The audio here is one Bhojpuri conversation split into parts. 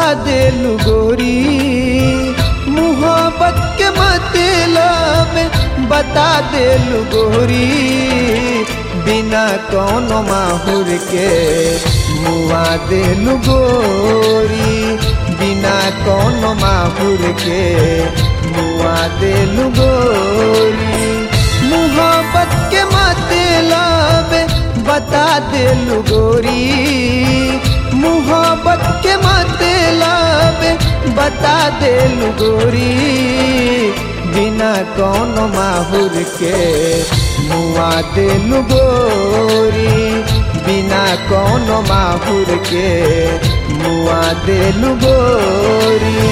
देलु गोरी मोहब्बत के मतलब बता देलु गोरी बिना कौनो माहुर के मुआ देलु गोरी बिना कौनो माहुर के मुआ देलु गोरी मोहब्बत के मतलब बता देलु गोरी मोहब्बत के मतलब बता देलु गोरी बिना कौनो माहुर के मुआ देलु गोरी बिना कौनो माहुर के मुआ देलु गोरी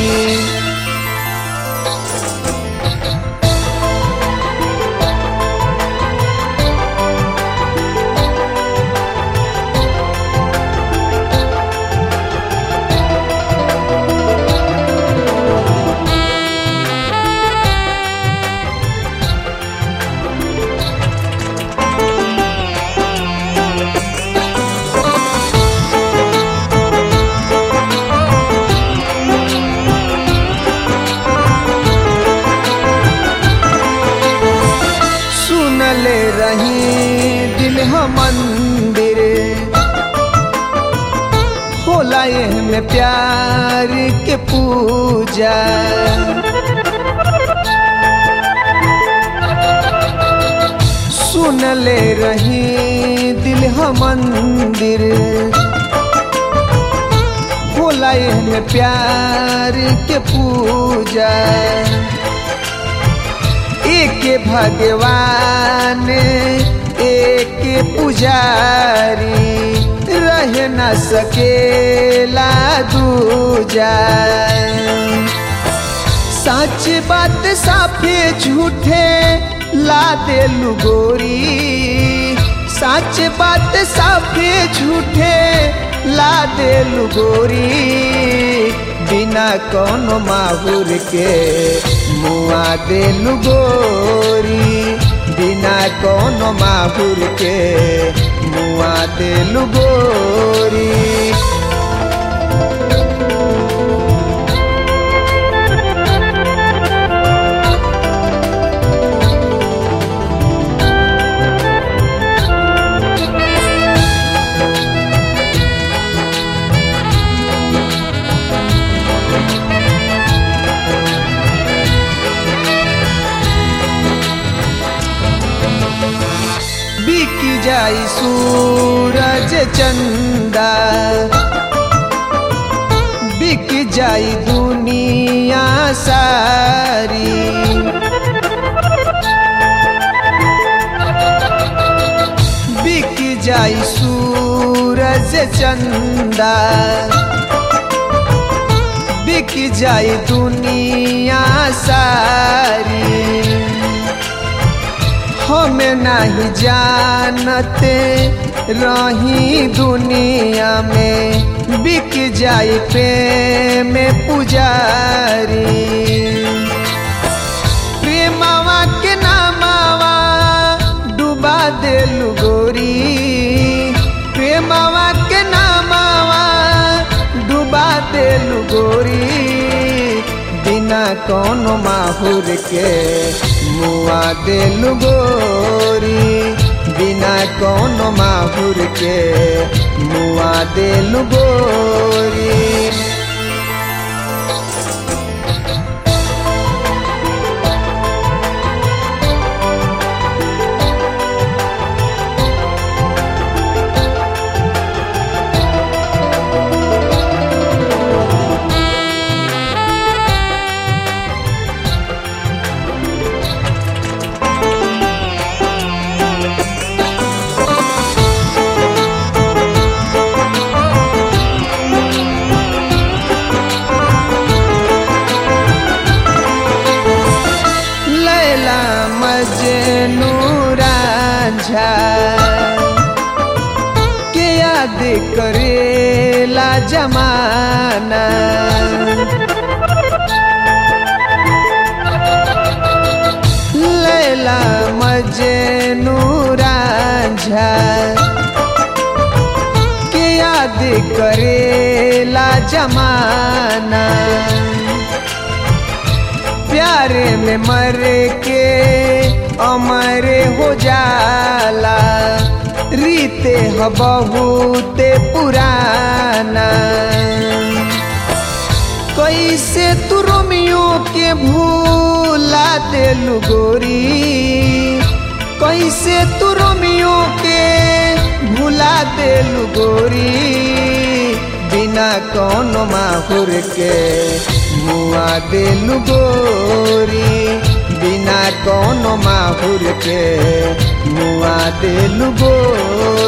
सुनले रही दिल हम मंदिर होला में प्यार के पूजा सुनले रही दिल हम मंदिर होला में प्यार के पूजा एक भगवान एक पुजारी रह न सकेला दूजा सच बात साफे झूठे ला देलु गोरी सच बात साफे झूठे ला देलु गोरी बिना कौनो माहुर के मुआ देलु गोरी बिना कौनो माहुर के मुआ देलु गोरी बिक जाई सूरज चंदा बिक जाई दुनिया सारी बिक जाई सूरज चंदा बिक जाई दुनिया सारी हम नहीं जानते रही दुनिया में बिक जाई प्रेम पुजारी प्रेमवा के नामावा डुबा देलु गोरी प्रेमवा के नामावा डुबा देलु गोरी बिना कौनो माहुर के मुआ देलु गोरी बिना कौनो माहुर के मुआ देलु गोरी लैला मजनू रांझा के याद करेला जमाना लैला मजनू रांझा के याद करेला जमाना प्यारे में मर के अमर हो जाला रीते ह बहुते पुराना कैसे तू रोमियो के भूला देलू गोरी कैसे तू रोमियो के भूला देलू गोरी बिना कौनो माहुर के मुआ देलू गोरी बिना कौनो माहुर के मुआ देलू गोरी